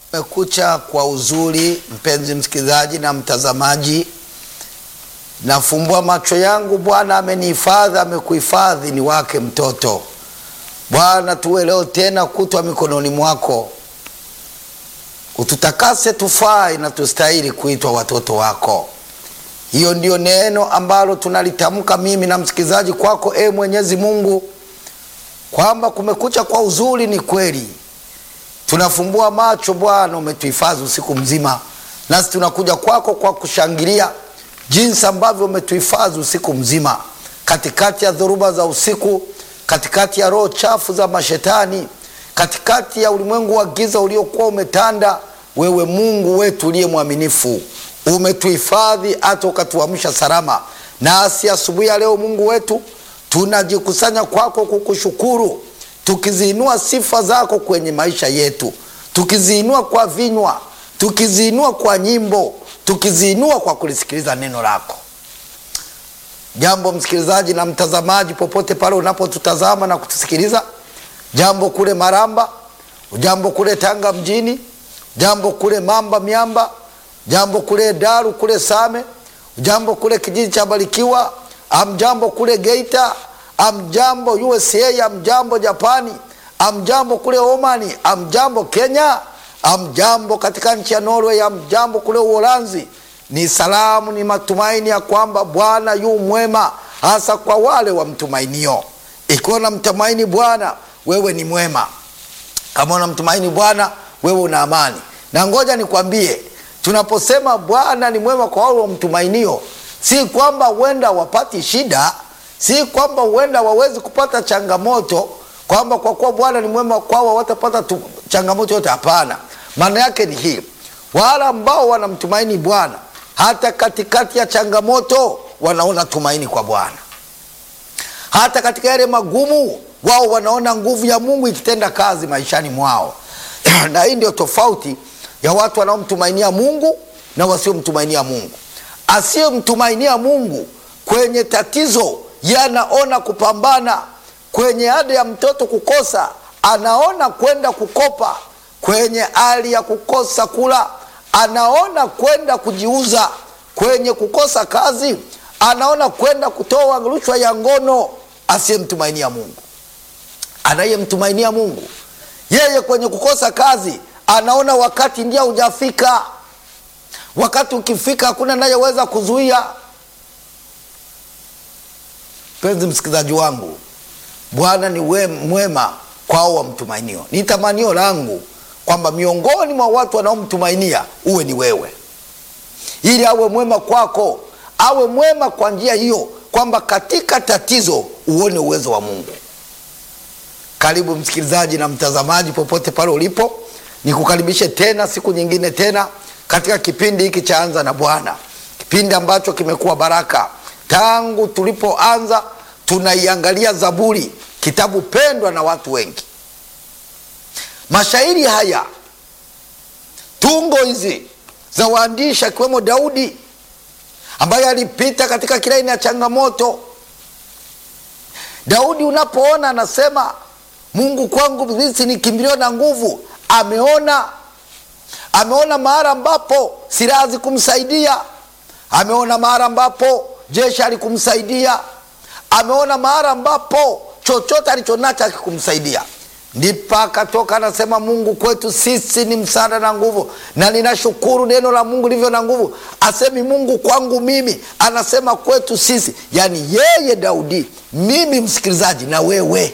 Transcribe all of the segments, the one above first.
Kumekucha kwa uzuri, mpenzi msikilizaji na mtazamaji, nafumbua macho yangu. Bwana amenihifadhi, amekuhifadhi ni wake mtoto. Bwana, tuwe leo tena kutwa mikononi mwako, ututakase tufai na tustahili kuitwa watoto wako. Hiyo ndio neno ambalo tunalitamka mimi na msikilizaji kwako, e Mwenyezi Mungu, kwamba kumekucha kwa uzuri. Ni kweli tunafumbua macho Bwana, umetuhifadhi usiku mzima, nasi tunakuja kwako kwa kushangilia jinsi ambavyo umetuhifadhi usiku mzima, katikati ya dhoruba za usiku, katikati ya roho chafu za mashetani, katikati ya ulimwengu wa giza uliokuwa umetanda. Wewe Mungu wetu uliye mwaminifu, umetuhifadhi hata ukatuamsha salama. Nasi asubuhi ya leo, Mungu wetu, tunajikusanya kwako kukushukuru tukiziinua sifa zako kwenye maisha yetu, tukiziinua kwa vinywa, tukiziinua kwa nyimbo, tukiziinua kwa kulisikiliza neno lako. Jambo msikilizaji na mtazamaji, popote pale unapotutazama na kutusikiliza, jambo kule Maramba, jambo kule Tanga mjini, jambo kule Mamba Miamba, jambo kule Daru kule Same, jambo kule kijiji cha Barikiwa, amjambo kule Geita Amjambo USA, amjambo Japani, amjambo kule Omani, amjambo Kenya, amjambo katika nchi ya Norway, amjambo kule Uholanzi. Ni salamu, ni matumaini ya kwamba Bwana yu mwema, hasa kwa wale wamtumainio. Ikiwa unamtumaini Bwana, wewe ni mwema. Kama unamtumaini Bwana, wewe una amani. Na ngoja nikwambie, tunaposema Bwana ni mwema kwa wale wamtumainio, si kwamba huenda wapati shida si kwamba huenda wawezi kupata changamoto, kwamba kwa kuwa Bwana ni mwema kwao watapata changamoto yote. Hapana, maana yake ni hii, wale ambao wanamtumaini Bwana hata katikati ya changamoto wanaona tumaini kwa Bwana, hata katika yale magumu wao wanaona nguvu ya Mungu ikitenda kazi maishani mwao. na hii ndio tofauti ya watu wanaomtumainia Mungu na wasiomtumainia Mungu. Asiyemtumainia Mungu kwenye tatizo yanaona kupambana kwenye ada ya mtoto kukosa, anaona kwenda kukopa. Kwenye hali ya kukosa kula, anaona kwenda kujiuza. Kwenye kukosa kazi, anaona kwenda kutoa rushwa ya ngono. Asiyemtumainia Mungu. Anayemtumainia Mungu, yeye kwenye kukosa kazi anaona wakati ndio hujafika. Wakati ukifika, hakuna anayeweza kuzuia. Mpenzi msikilizaji wangu, Bwana ni we mwema kwao wamtumainio. Ni tamanio langu kwamba miongoni mwa watu wanaomtumainia uwe ni wewe, ili awe mwema kwako, awe mwema kwa njia hiyo, kwamba katika tatizo uone uwezo wa Mungu. Karibu msikilizaji na mtazamaji, popote pale ulipo, nikukaribishe tena siku nyingine tena katika kipindi hiki cha Anza na Bwana, kipindi ambacho kimekuwa baraka tangu tulipoanza tunaiangalia Zaburi, kitabu pendwa na watu wengi. Mashairi haya, tungo hizi za waandishi akiwemo Daudi ambaye alipita katika kila aina ya changamoto. Daudi unapoona anasema Mungu kwangu sisi ni kimbilio na nguvu, ameona ameona mahali ambapo silaha zikumsaidia, ameona mahali ambapo jeshi alikumsaidia, ameona mahali ambapo chochote alichonacho akikumsaidia, ndipo akatoka anasema, Mungu kwetu sisi ni msaada na nguvu, na ninashukuru neno la Mungu lilivyo na nguvu. Asemi Mungu kwangu mimi, anasema kwetu sisi, yaani yeye Daudi, mimi msikilizaji, na wewe.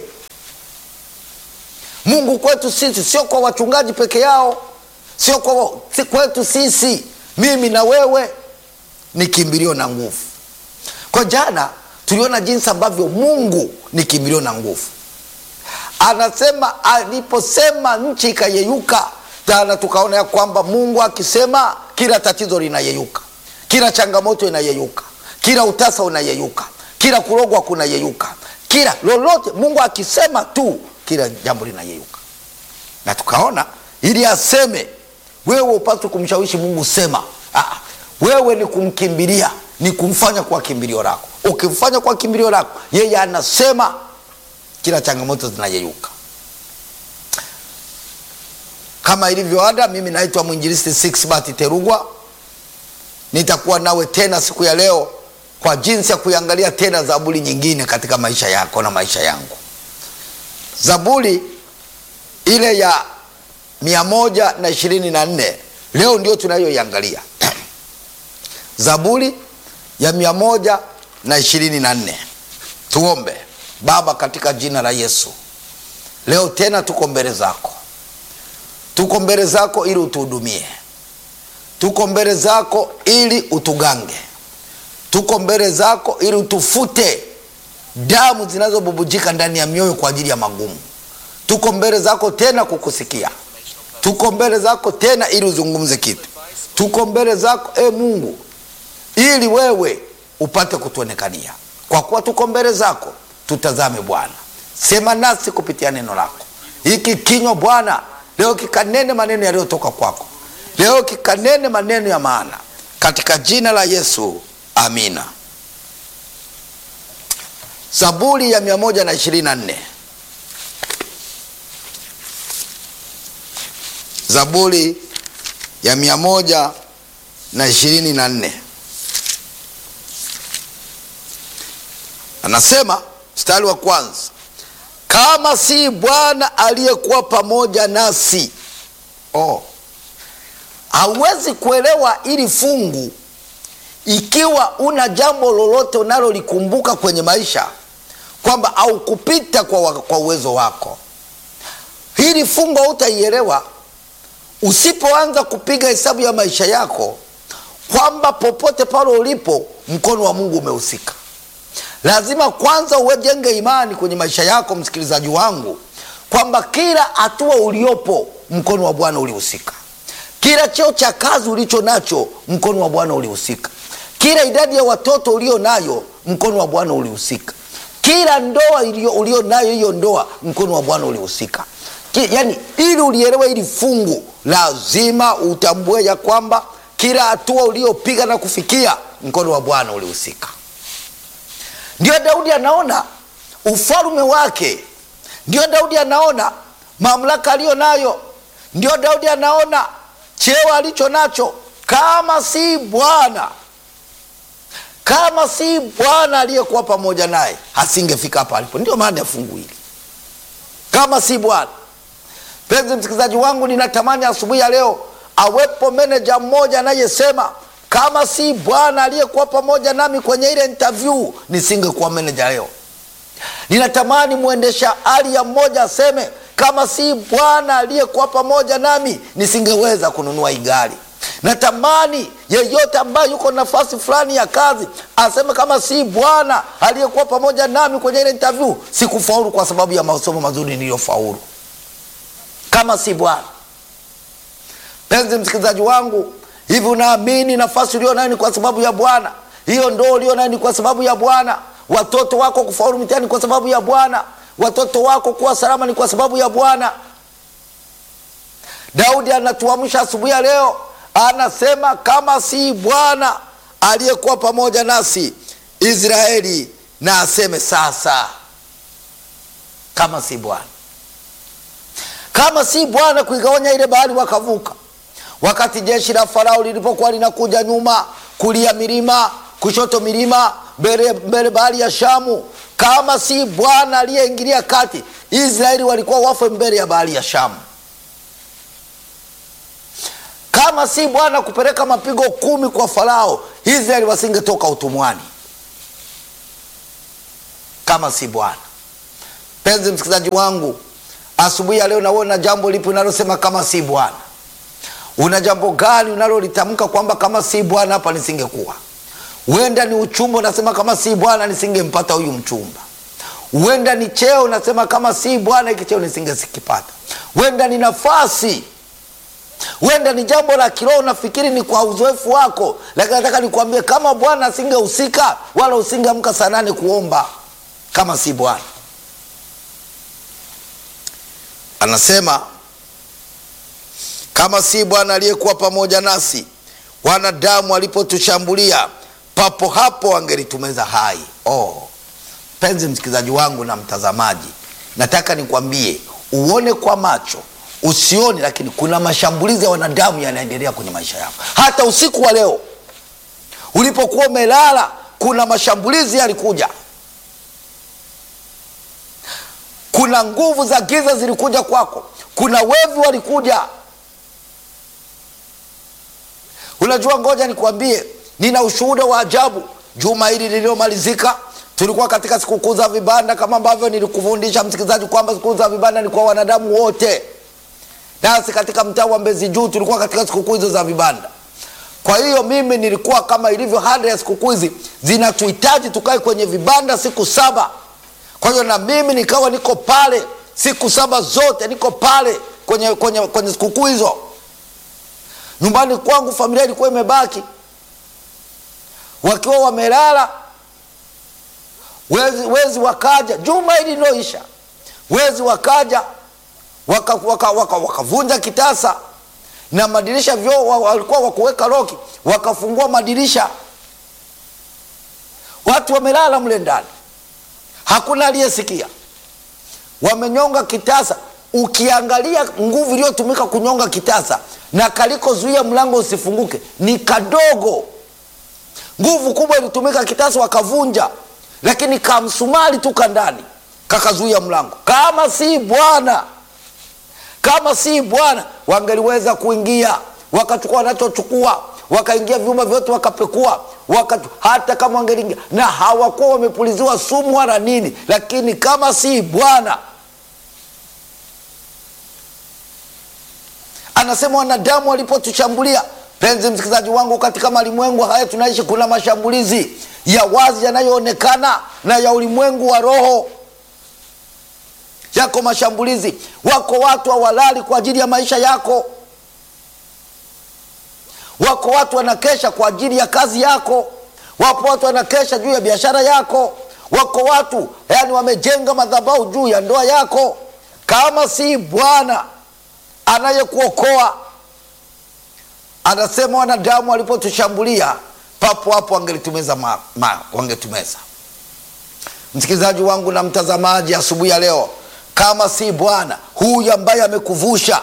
Mungu kwetu sisi, sio kwa wachungaji peke yao, sio kwa kwetu sisi, mimi na wewe, ni kimbilio na nguvu. Kwa jana tuliona jinsi ambavyo Mungu ni kimbilio na nguvu. Anasema aliposema nchi ikayeyuka. Jana tukaona ya kwamba Mungu akisema kila tatizo linayeyuka, kila changamoto inayeyuka, kila utasa unayeyuka, kila kurogwa kunayeyuka, kila lolote Mungu akisema tu kila jambo linayeyuka. Na tukaona ili aseme, wewe upaswe kumshawishi Mungu sema. Aa, wewe ni kumkimbilia ni kumfanya kwa kimbilio lako. Ukimfanya kwa kimbilio lako, yeye anasema kila changamoto zinayeyuka. kama ilivyo ada, mimi naitwa mwinjilisti Sixbert Terugwa. Nitakuwa nawe tena siku ya leo kwa jinsi ya kuiangalia tena zaburi nyingine katika maisha yako na maisha yangu. Zaburi ile ya mia moja na ishirini na nne leo ndio tunayoiangalia Zaburi ya mia moja na ishirini na nne. Tuombe. Baba, katika jina la Yesu, leo tena tuko mbele zako, tuko mbele zako ili utuhudumie, tuko mbele zako ili utugange, tuko mbele zako ili utufute damu zinazobubujika ndani ya mioyo kwa ajili ya magumu. Tuko mbele zako tena kukusikia, tuko mbele zako tena ili uzungumze kitu, tuko mbele zako e Mungu ili wewe upate kutuonekania. Kwa kuwa tuko mbele zako, tutazame Bwana, sema nasi kupitia neno lako. Hiki kinywa Bwana leo kikanene maneno yaliyotoka kwako, leo kikanene maneno ya maana, katika jina la Yesu, amina. Zaburi ya mia moja na ishirini na nne. Zaburi ya mia moja na ishirini na nne anasema mstari wa kwanza, kama si Bwana aliyekuwa pamoja nasi. Oh, hauwezi kuelewa ili fungu ikiwa una jambo lolote unalolikumbuka kwenye maisha kwamba au kupita kwa, kwa uwezo wako. Hili fungu hautaielewa usipoanza kupiga hesabu ya maisha yako kwamba popote pale ulipo mkono wa Mungu umehusika. Lazima kwanza uwejenge imani kwenye maisha yako, msikilizaji wangu, kwamba kila hatua uliopo mkono wa Bwana ulihusika. Kila cheo cha kazi ulicho nacho mkono wa Bwana ulihusika. Kila idadi ya watoto ulio nayo mkono wa Bwana ulihusika. Kila ndoa ulio nayo, hiyo ndoa mkono wa Bwana ulihusika. Yaani, ili ulielewe hili fungu, lazima utambue ya kwamba kila hatua uliopiga na kufikia mkono wa Bwana ulihusika. Ndio Daudi anaona ufalme wake, ndio Daudi anaona mamlaka aliyo nayo, ndio Daudi anaona cheo alicho nacho. Kama si Bwana, kama si Bwana aliyekuwa pamoja naye, asingefika hapa alipo. Ndio maana ya fungu hili, kama si Bwana. Mpenzi msikilizaji wangu, ninatamani asubuhi ya leo awepo meneja mmoja anayesema kama si Bwana aliyekuwa pamoja nami kwenye ile interview nisingekuwa meneja leo. Ninatamani mwendesha hali ya mmoja aseme kama si Bwana aliyekuwa pamoja nami nisingeweza kununua hii gari. Natamani yeyote ambaye yuko nafasi fulani ya kazi aseme kama si Bwana aliyekuwa pamoja nami kwenye ile interview sikufaulu kwa sababu ya masomo mazuri niliyofaulu. Kama si Bwana. Penzi msikilizaji wangu Hivi unaamini nafasi ulio nayo ni kwa sababu ya Bwana? Hiyo ndoo ulio nayo ni kwa sababu ya Bwana? Watoto wako kufaulu mtihani kwa sababu ya Bwana? Watoto wako kuwa salama ni kwa sababu ya Bwana? Daudi anatuamsha asubuhi ya leo, anasema kama si Bwana aliyekuwa pamoja nasi, Israeli na aseme sasa. Kama si Bwana, kama si Bwana kuigawanya ile bahari wakavuka wakati jeshi la Farao lilipokuwa linakuja nyuma, kulia milima, kushoto milima, mbele mbele bahari ya Shamu. Kama si Bwana aliyeingilia kati, Israeli walikuwa wafe mbele ya bahari ya Shamu. Kama si Bwana kupeleka mapigo kumi kwa Farao, Israeli wasingetoka utumwani. Kama si Bwana. Penzi msikilizaji wangu, asubuhi ya leo naona jambo lipo unalosema kama si Bwana Una jambo gani unalolitamka kwamba kama si Bwana hapa nisingekuwa? Huenda ni uchumba, unasema kama si Bwana nisingempata huyu mchumba. Huenda ni cheo, unasema kama si Bwana hiki cheo nisingesikipata. Huenda ni nafasi, huenda ni jambo la kiroho, nafikiri ni kwa uzoefu wako, lakini nataka nikwambie kama Bwana asingehusika wala usingeamka saa nane kuomba, kama si Bwana. Anasema kama si Bwana aliyekuwa pamoja nasi, wanadamu walipotushambulia, papo hapo wangelitumeza hai. Oh, mpenzi msikilizaji wangu na mtazamaji, nataka nikwambie uone kwa macho, usioni, lakini kuna mashambulizi ya wanadamu yanaendelea kwenye maisha yako. Hata usiku wa leo ulipokuwa umelala, kuna mashambulizi yalikuja, kuna nguvu za giza zilikuja kwako, kuna wevi walikuja. Unajua, ngoja nikwambie, nina ushuhuda wa ajabu. Juma hili lililomalizika, tulikuwa katika sikukuu za vibanda, kama ambavyo nilikufundisha msikilizaji kwamba sikukuu za vibanda ni kwa wanadamu wote, nasi katika mtaa wa Mbezi Juu tulikuwa katika sikukuu hizo za vibanda. Kwa hiyo mimi nilikuwa kama ilivyo hada ya sikukuu hizi zinatuhitaji tukae kwenye vibanda siku saba. Kwa hiyo na mimi nikawa niko pale siku saba zote, niko pale kwenye, kwenye, kwenye sikukuu hizo. Nyumbani kwangu familia ilikuwa imebaki wakiwa wamelala, wezi, wezi wakaja juma hili liloisha, wezi wakaja wakavunja waka, waka, waka kitasa na madirisha vyoo walikuwa wakuweka loki, wakafungua madirisha, watu wamelala mle ndani, hakuna aliyesikia. Wamenyonga kitasa, ukiangalia nguvu iliyotumika kunyonga kitasa na kalikozuia mlango usifunguke ni kadogo. Nguvu kubwa ilitumika kitasa, wakavunja, lakini kamsumari tu kandani kakazuia mlango. Kama si Bwana kama si Bwana wangeliweza kuingia wakachukua wanachochukua, wakaingia vyumba vyote wakapekua, waka, hata kama wangeliingia na hawakuwa wamepuliziwa sumu wala nini, lakini kama si Bwana. Anasema wanadamu walipotushambulia. Penzi msikilizaji wangu, katika malimwengu haya tunaishi, kuna mashambulizi ya wazi yanayoonekana na ya ulimwengu wa roho yako mashambulizi. Wako watu hawalali kwa ajili ya maisha yako, wako watu wanakesha kwa ajili ya kazi yako, wapo watu wanakesha juu ya biashara yako, wako watu yani wamejenga madhabahu juu ya ndoa yako. Kama si Bwana anayekuokoa, anasema wanadamu walipotushambulia, papo hapo wangelitumeza ma, ma, wangetumeza. Msikilizaji wangu na mtazamaji, asubuhi ya leo kama si Bwana huyu ambaye amekuvusha,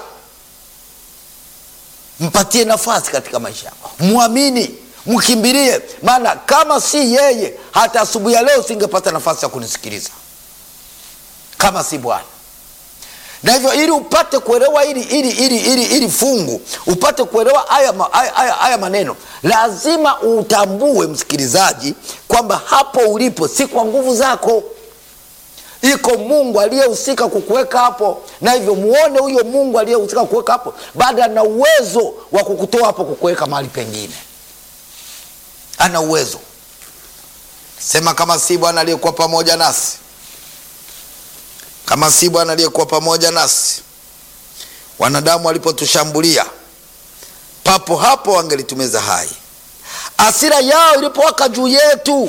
mpatie nafasi katika maisha yako, mwamini, mkimbilie. Maana kama si yeye, hata asubuhi ya leo usingepata nafasi ya kunisikiliza, kama si Bwana. Na hivyo ili upate kuelewa ili, ili, ili, ili, ili fungu upate kuelewa haya, haya, haya maneno, lazima utambue msikilizaji, kwamba hapo ulipo si kwa nguvu zako iko Mungu aliyehusika kukuweka hapo, na hivyo muone huyo Mungu aliyehusika kukuweka hapo, baada ana uwezo wa kukutoa hapo kukuweka mahali pengine. Ana uwezo sema, kama si Bwana aliyekuwa pamoja nasi, kama si Bwana aliyekuwa pamoja nasi, wanadamu walipotushambulia, papo hapo wangelitumeza hai, hasira yao ilipowaka juu yetu.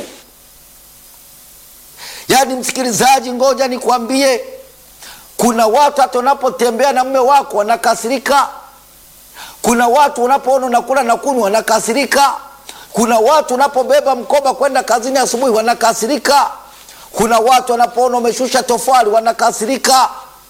Yaani msikilizaji, ngoja nikwambie, kuna watu hata unapotembea na mume wako wanakasirika. Kuna watu unapoona unakula na kunywa wanakasirika. Kuna watu unapobeba mkoba kwenda kazini asubuhi wanakasirika. Kuna watu wanapoona umeshusha tofali wanakasirika.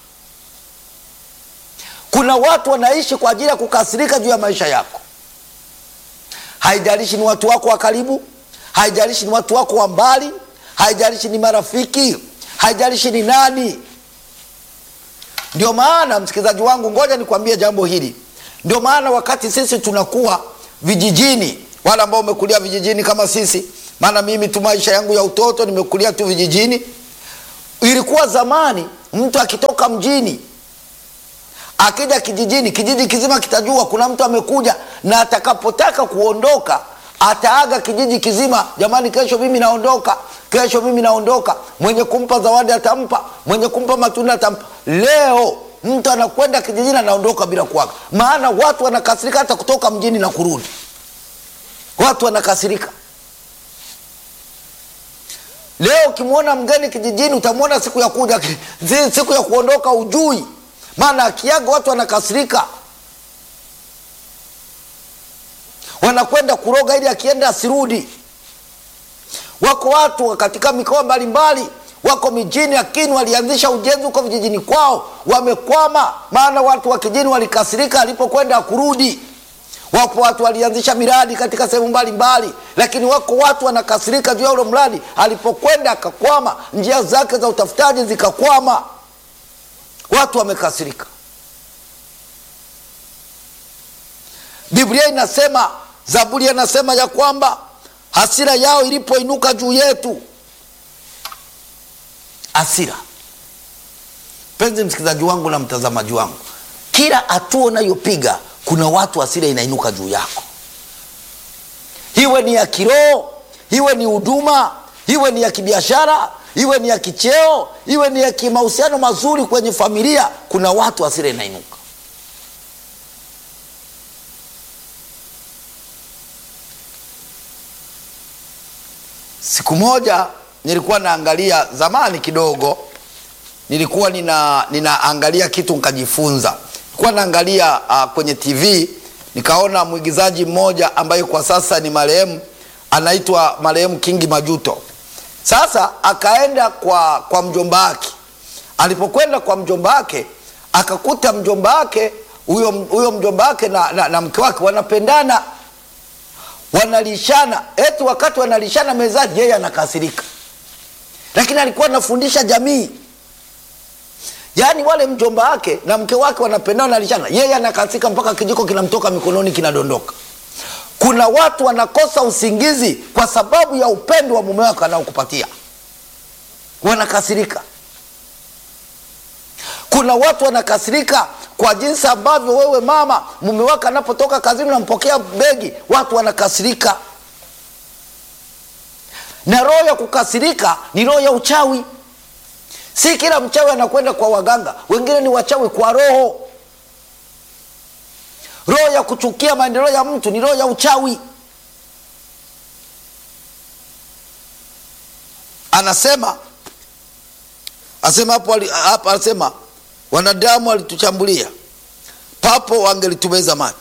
Kuna watu wanaishi kwa ajili ya kukasirika juu ya maisha yako. Haijalishi ni watu wako wa karibu, haijalishi ni watu wako wa mbali haijalishi ni marafiki, haijalishi ni nani. Ndio maana msikilizaji wangu, ngoja nikwambie jambo hili. Ndio maana wakati sisi tunakuwa vijijini, wale ambao umekulia vijijini kama sisi, maana mimi tu maisha yangu ya utoto nimekulia tu vijijini. Ilikuwa zamani mtu akitoka mjini akija kijijini, kijiji kizima kitajua kuna mtu amekuja, na atakapotaka kuondoka ataaga kijiji kizima, jamani, kesho mimi naondoka, kesho mimi naondoka. Mwenye kumpa zawadi atampa, mwenye kumpa matunda atampa. Leo mtu anakwenda kijijini anaondoka bila kuaga, maana watu wanakasirika hata kutoka mjini na kurudi. Watu wanakasirika. Leo ukimwona mgeni kijijini utamwona siku ya kuja, siku ya kuondoka ujui, maana akiaga watu wanakasirika wanakwenda kuroga ili akienda asirudi. Wako watu katika mikoa mbalimbali wako mijini, lakini walianzisha ujenzi huko vijijini kwao, wamekwama. Maana watu wa kijini walikasirika alipokwenda kurudi. Wapo watu walianzisha miradi katika sehemu mbalimbali, lakini wako watu wanakasirika juu ya ule mradi alipokwenda akakwama, njia zake za utafutaji zikakwama, watu wamekasirika. Biblia inasema, Zaburi anasema ya kwamba hasira yao ilipoinuka juu yetu. Hasira, mpenzi msikilizaji wangu na mtazamaji wangu, kila hatua unayopiga kuna watu hasira inainuka juu yako, iwe ni ya kiroho, iwe ni huduma, iwe ni ya kibiashara, iwe ni ya kicheo, iwe ni ya kimahusiano mazuri kwenye familia. Kuna watu hasira inainuka. Siku moja nilikuwa naangalia, zamani kidogo, nilikuwa nina ninaangalia kitu nikajifunza. Nilikuwa naangalia uh, kwenye TV nikaona mwigizaji mmoja ambaye kwa sasa ni marehemu, anaitwa marehemu Kingi Majuto. Sasa akaenda kwa kwa mjomba wake. Alipokwenda kwa mjomba wake akakuta mjomba wake huyo huyo mjomba wake na, na, na mke wake wanapendana wanalishana eti wakati wanalishana mezani, yeye anakasirika, lakini alikuwa anafundisha jamii. Yaani wale mjomba wake na mke wake wanapendana, wanalishana, yeye anakasirika mpaka kijiko kinamtoka mikononi, kinadondoka. Kuna watu wanakosa usingizi kwa sababu ya upendo wa mume wake anaokupatia, wanakasirika. Kuna watu wanakasirika kwa jinsi ambavyo wewe mama, mume wake anapotoka kazini unampokea begi, watu wanakasirika. Na roho ya kukasirika ni roho ya uchawi. Si kila mchawi anakwenda kwa waganga, wengine ni wachawi kwa roho. Roho ya kuchukia maendeleo ya mtu ni roho ya uchawi. Anasema asema hapo hapa, anasema wanadamu walituchambulia, papo wangelitumeza mate.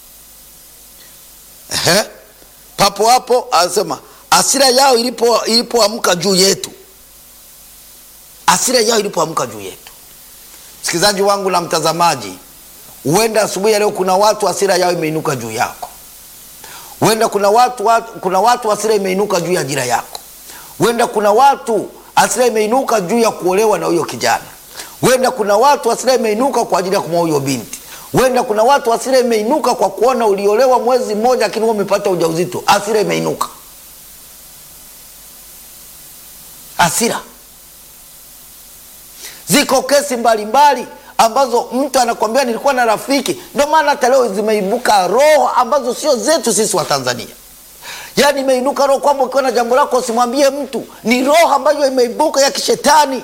Ehe, papo hapo anasema hasira yao ilipo ilipoamka juu yetu, hasira yao ilipoamka juu yetu. Msikilizaji wangu na mtazamaji, huenda asubuhi ya leo kuna watu hasira yao imeinuka juu yako. Huenda kuna watu, watu, kuna watu hasira imeinuka juu ya ajira yako. Huenda kuna watu hasira imeinuka juu ya kuolewa na huyo kijana huenda kuna watu hasira imeinuka kwa ajili ya kumwoa huyo binti. Huenda kuna watu hasira imeinuka kwa kuona uliolewa mwezi mmoja, lakini wewe umepata ujauzito. Hasira imeinuka, hasira. Ziko kesi mbalimbali ambazo mtu anakwambia nilikuwa na rafiki. Ndio maana hata leo zimeibuka roho ambazo sio zetu sisi wa Tanzania. Yaani imeinuka roho kwamba ukiwa na jambo lako usimwambie mtu, ni roho ambayo imeibuka ya kishetani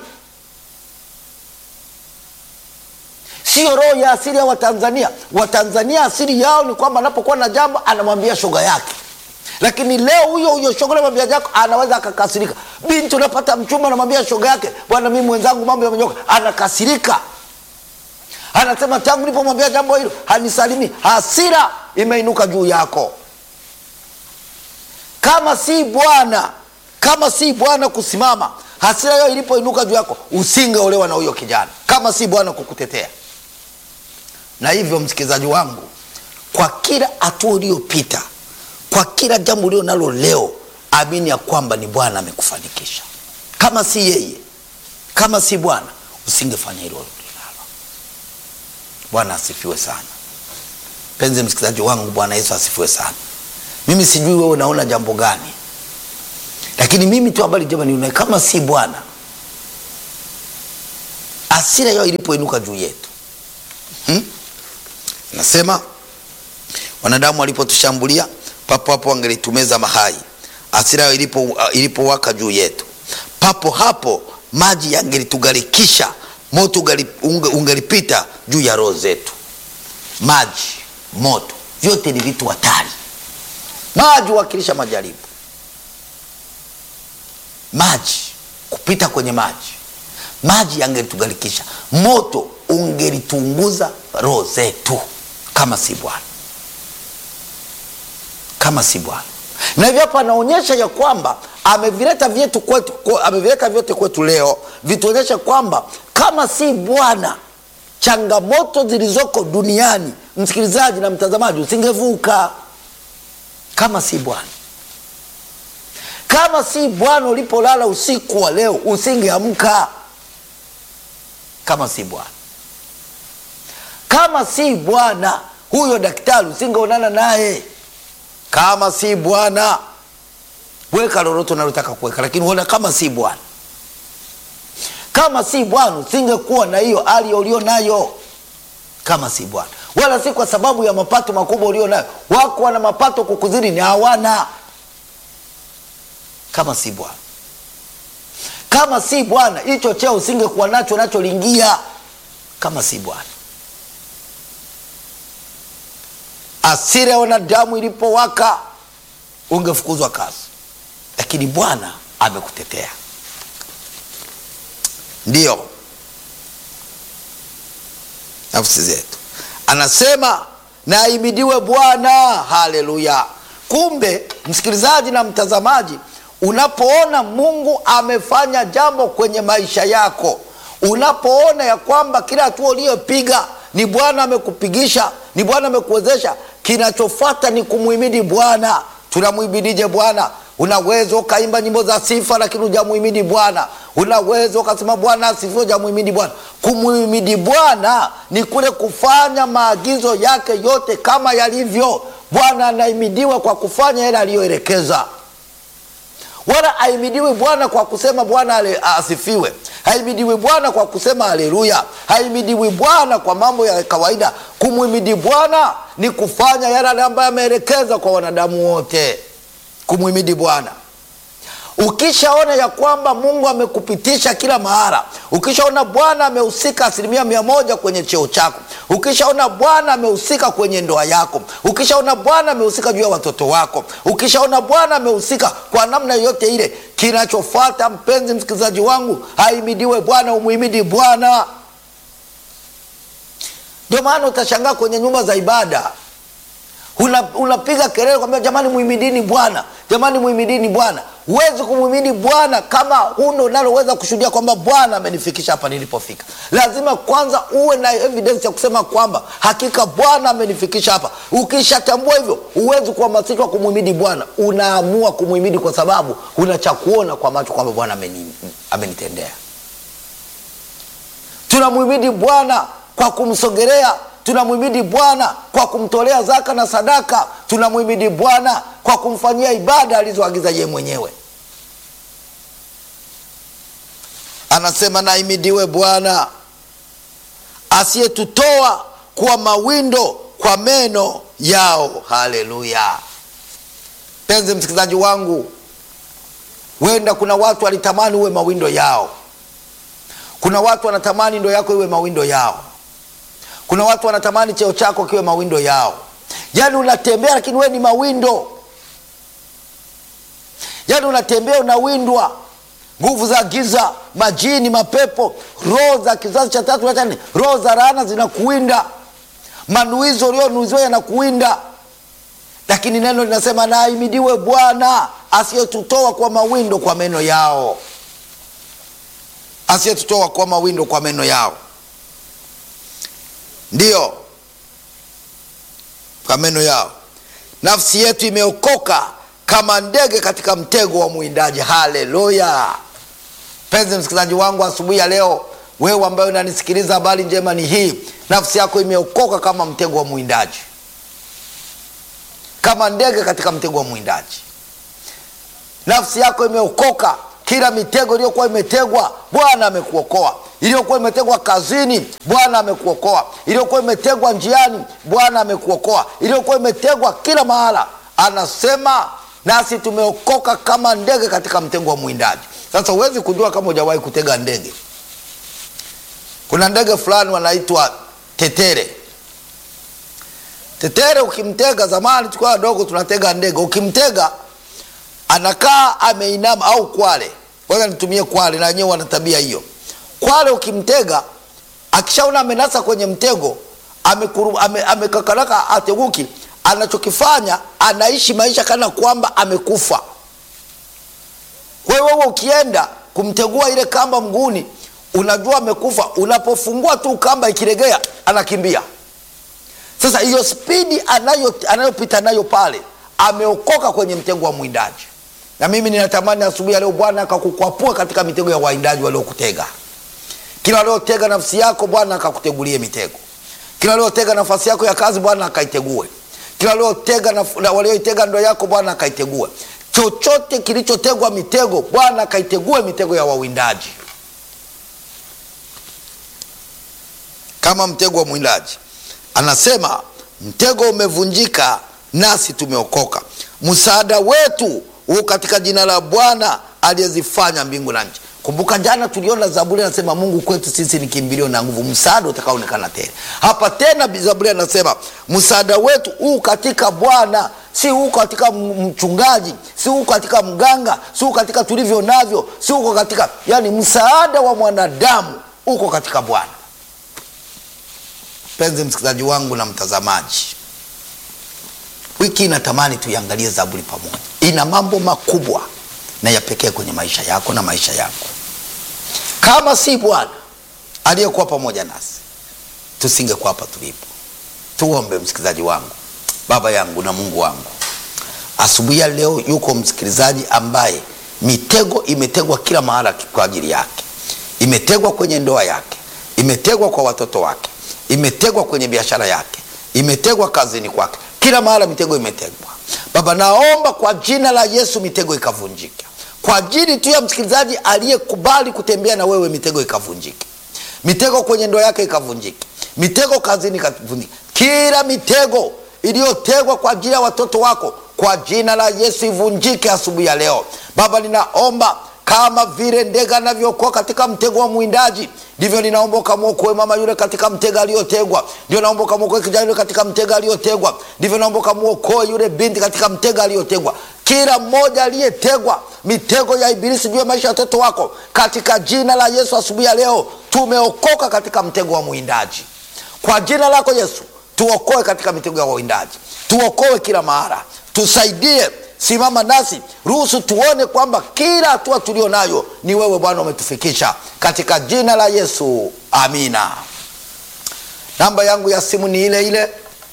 Sio roho ya asili ya Watanzania. Watanzania asili yao ni kwamba anapokuwa na jambo anamwambia shoga yake, lakini leo huyo huyo shoga anamwambia yako anaweza akakasirika. Binti unapata mchumba anamwambia shoga yake, bwana, mimi mwenzangu mambo yamenyoka, anakasirika, anasema tangu nilipomwambia jambo hilo hanisalimi. Hasira imeinuka juu yako. Kama si Bwana, kama si Bwana kusimama, hasira hiyo ilipoinuka juu yako, usingeolewa na huyo kijana, kama si Bwana kukutetea na hivyo msikilizaji wangu, kwa kila hatua uliyopita, kwa kila jambo ulio nalo leo, amini ya kwamba ni Bwana amekufanikisha. Kama si yeye, kama si Bwana, usingefanya hilo ulilalo. Bwana asifiwe sana, mpenzi msikilizaji wangu. Bwana Yesu asifiwe sana. Mimi sijui wewe unaona jambo gani, lakini mimi tu habari njema ni kama si Bwana, hasira yao ilipoinuka juu yetu hmm? Nasema wanadamu walipotushambulia papo hapo wangelitumeza mahai. Hasira yao ilipo ilipowaka juu yetu, papo hapo maji yangelitugarikisha, moto ungelipita juu ya roho zetu. Maji, moto, vyote ni vitu hatari. Maji huwakilisha majaribu, maji kupita kwenye maji, maji yangelitugarikisha, moto ungelitunguza roho zetu kama si Bwana, kama si Bwana. Na hivyo hapa anaonyesha ya kwamba amevileta vyetu kwetu, kwe- amevileta vyote kwetu leo vituonyeshe kwamba kama si Bwana changamoto zilizoko duniani, msikilizaji na mtazamaji, usingevuka kama si Bwana. Kama si Bwana ulipolala usiku wa leo usingeamka, kama si Bwana. Kama si Bwana huyo daktari usingeonana naye. Kama si Bwana weka lolote unalotaka kuweka, lakini huona kama si Bwana. Kama si Bwana usingekuwa na hiyo hali ulio nayo, kama si Bwana, wala si kwa sababu ya mapato makubwa ulio nayo. Wako wana mapato kukuzidi, ni hawana. Kama si Bwana, kama si Bwana, hicho cheo usingekuwa nacho nacholiingia, kama si Bwana. Asira ya wanadamu ilipowaka ungefukuzwa kazi, lakini Bwana amekutetea. Ndiyo nafsi zetu, anasema na ahimidiwe Bwana. Haleluya! Kumbe msikilizaji na mtazamaji, unapoona Mungu amefanya jambo kwenye maisha yako, unapoona ya kwamba kila hatua uliyopiga ni Bwana amekupigisha, ni Bwana amekuwezesha, kinachofuata ni kumhimidi Bwana. Tunamhimidije Bwana? Unaweza ukaimba nyimbo za sifa lakini hujamuhimidi Bwana. Unaweza ukasema Bwana asifiwe, hujamuhimidi Bwana. Kumuhimidi Bwana ni kule kufanya maagizo yake yote kama yalivyo. Bwana anahimidiwa kwa kufanya yale aliyoelekeza, wala haimidiwi Bwana kwa kusema Bwana ale- asifiwe. Haimidiwi Bwana kwa kusema haleluya. Haimidiwi Bwana kwa mambo ya kawaida. Kumhimidi Bwana ni kufanya yale ambayo ameelekeza kwa wanadamu wote kumhimidi Bwana. Ukishaona ya kwamba Mungu amekupitisha kila mahala, ukishaona Bwana amehusika asilimia mia moja kwenye cheo chako, ukishaona Bwana amehusika kwenye ndoa yako, ukishaona Bwana amehusika juu ya watoto wako, ukishaona Bwana amehusika kwa namna yoyote ile, kinachofuata mpenzi msikilizaji wangu, haimidiwe Bwana, umuhimidi Bwana. Ndio maana utashangaa kwenye nyumba za ibada Una- unapiga kelele kwambia jamani, muhimidini Bwana, jamani, muhimidini Bwana. Huwezi kumhimidi Bwana kama huna unaloweza kushuhudia kwamba Bwana amenifikisha hapa nilipofika. Lazima kwanza uwe na evidence ya kusema kwamba hakika Bwana amenifikisha hapa. Ukishatambua hivyo, huwezi kuhamasishwa kumhimidi Bwana, unaamua kumhimidi kwa sababu una cha kuona kwa macho kwamba Bwana ameni- amenitendea. Tunamhimidi Bwana kwa kumsogelea, tunamhimidi Bwana kwa kumtolea zaka na sadaka, tunamhimidi Bwana kwa kumfanyia ibada alizoagiza yeye mwenyewe. Anasema, naimidiwe Bwana asiyetutoa kuwa mawindo kwa meno yao. Haleluya! Mpenzi msikilizaji wangu, huenda kuna watu walitamani uwe mawindo yao kuna watu wanatamani ndo yako iwe mawindo yao. Kuna watu wanatamani cheo chako kiwe mawindo yao. Yaani unatembea lakini wewe ni mawindo, yaani unatembea unawindwa, nguvu za giza, majini, mapepo, roho za kizazi cha tatu na cha nne, roho za laana zinakuwinda, manuizo ulionuiziwa yanakuwinda, lakini neno linasema na ahimidiwe Bwana asiyetutoa kwa mawindo kwa meno yao asiyetutoa kwa mawindo kwa meno yao, ndiyo kwa meno yao. Nafsi yetu imeokoka kama ndege katika mtego wa mwindaji. Haleluya! Mpenzi msikilizaji wangu, asubuhi ya leo, wewe ambaye unanisikiliza, habari njema ni hii, nafsi yako imeokoka kama mtego wa mwindaji, kama ndege katika mtego wa mwindaji. Nafsi yako imeokoka kila mitego iliyokuwa imetegwa Bwana amekuokoa. Iliyokuwa imetegwa kazini, Bwana amekuokoa. Iliyokuwa imetegwa njiani, Bwana amekuokoa. Iliyokuwa imetegwa kila mahala, anasema nasi tumeokoka kama ndege katika mtego wa mwindaji. Sasa huwezi kujua kama hujawahi kutega ndege. Kuna ndege fulani wanaitwa tetere. Tetere ukimtega, zamani tukiwa wadogo tunatega ndege, ukimtega anakaa ameinama au kwale, kwanza nitumie kwale, na wenyewe wana tabia hiyo. Kwale ukimtega, akishaona amenasa kwenye mtego, amekuru- ame- amekakaraka ateguki, anachokifanya anaishi maisha kana kwamba amekufa. kwa hiyo wewe ukienda kumtegua ile kamba mguuni unajua amekufa unapofungua tu kamba ikiregea anakimbia sasa hiyo spidi anayo anayopita nayo pale ameokoka kwenye mtego wa mwindaji na mimi ninatamani asubuhi ya leo bwana akakukwapua katika mitego ya waindaji waliokutega kila waliotega nafsi yako bwana akakutegulie mitego kila waliotega nafasi yako ya kazi bwana akaitegue kila waliotega naf- na walioitega ndoa yako bwana akaitegue chochote kilichotegwa mitego bwana akaitegue mitego ya wawindaji kama mtego wa mwindaji anasema mtego umevunjika nasi tumeokoka msaada wetu huu katika jina la bwana aliyezifanya mbingu na nchi kumbuka jana tuliona zaburi anasema mungu kwetu sisi ni kimbilio na nguvu msaada utakaonekana tena hapa tena zaburi anasema msaada wetu huu katika bwana si huko katika m- mchungaji si huko katika mganga si huko katika tulivyo navyo si huko katika yani msaada wa mwanadamu uko katika bwana mpenzi msikilizaji wangu na mtazamaji wiki inatamani tuiangalie zaburi pamoja ina mambo makubwa na ya pekee kwenye maisha yako na maisha yako kama si bwana aliyekuwa pamoja nasi tusingekuwa hapa tulipo tuombe msikilizaji wangu baba yangu na mungu wangu asubuhi ya leo yuko msikilizaji ambaye mitego imetegwa kila mahala kwa ajili yake imetegwa kwenye ndoa yake imetegwa kwa watoto wake imetegwa kwenye biashara yake imetegwa kazini kwake kila mahala mitego imetegwa baba naomba kwa jina la yesu mitego ikavunjika kwa ajili tu ya msikilizaji aliyekubali kutembea na wewe mitego ikavunjike mitego kwenye ndoa yake ikavunjike mitego kazini ikavunjike kila mitego iliyotegwa kwa ajili ya watoto wako kwa jina la yesu ivunjike asubuhi ya leo baba ninaomba kama vile ndege anavyookoa katika mtego wa mwindaji ndivyo ninaomba ukamwokoe mama yule katika mtego aliyotegwa ndio naomba ukamwokoe kijana yule katika mtego aliyotegwa ndivyo naomba ukamwokoe yule binti katika mtego aliyotegwa kila mmoja aliyetegwa mitego ya ibilisi juu ya maisha ya watoto wako katika jina la yesu asubuhi ya leo tumeokoka katika mtego wa mwindaji kwa jina lako yesu tuokoe katika mitego ya wawindaji tuokoe kila mahara tusaidie simama nasi ruhusu tuone kwamba kila hatua tulio nayo ni wewe bwana umetufikisha katika jina la yesu amina namba yangu ya simu ni ile ile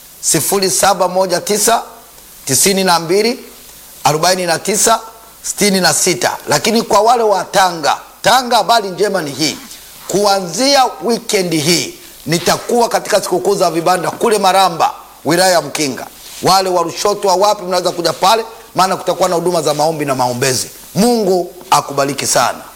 719 92 49 66 lakini kwa wale wa tanga tanga habari njema ni hii kuanzia wikendi hii nitakuwa katika sikukuu za vibanda kule maramba wilaya ya mkinga wale wa rushoto wa wapi mnaweza kuja pale maana kutakuwa na huduma za maombi na maombezi mungu akubariki sana